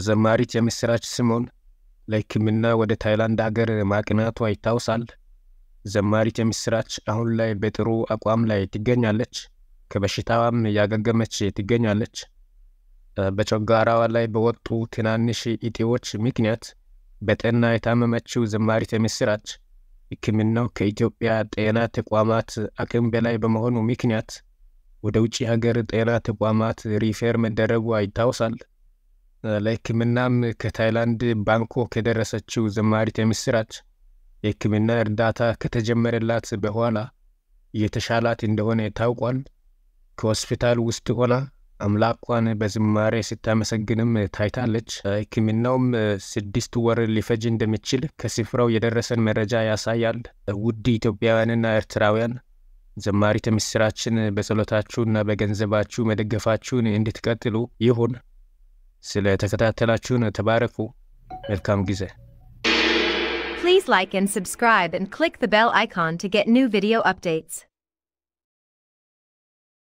ዘማሪት የምስራች ስምኦን ለሕክምና ወደ ታይላንድ አገር ማቅናቷ ይታወሳል። ዘማሪት የምስራች አሁን ላይ በጥሩ አቋም ላይ ትገኛለች። ከበሽታዋም እያገገመች ትገኛለች። በጨጓራዋ ላይ በወጡ ትናንሽ እጢዎች ምክንያት በጠና የታመመችው ዘማሪት የምስራች ሕክምናው ከኢትዮጵያ ጤና ተቋማት አቅም በላይ በመሆኑ ምክንያት ወደ ውጭ ሀገር ጤና ተቋማት ሪፌር መደረጓ ይታወሳል። ለሕክምናም ከታይላንድ ባንኮክ የደረሰችው ዘማሪት የምስራች የሕክምና እርዳታ ከተጀመረላት በኋላ እየተሻላት እንደሆነ ታውቋል። ከሆስፒታል ውስጥ ሆና አምላኳን በዝማሬ ስታመሰግንም ታይታለች። ሕክምናውም ስድስት ወር ሊፈጅ እንደሚችል ከስፍራው የደረሰን መረጃ ያሳያል። ውድ ኢትዮጵያውያንና ኤርትራውያን ዘማሪት የምስራችን በጸሎታችሁና በገንዘባችሁ መደገፋችሁን እንድትቀጥሉ ይሁን። ስለ ተከታተላችሁን ተባረኩ። መልካም ጊዜ። Please like and subscribe and click the bell icon to get new video updates.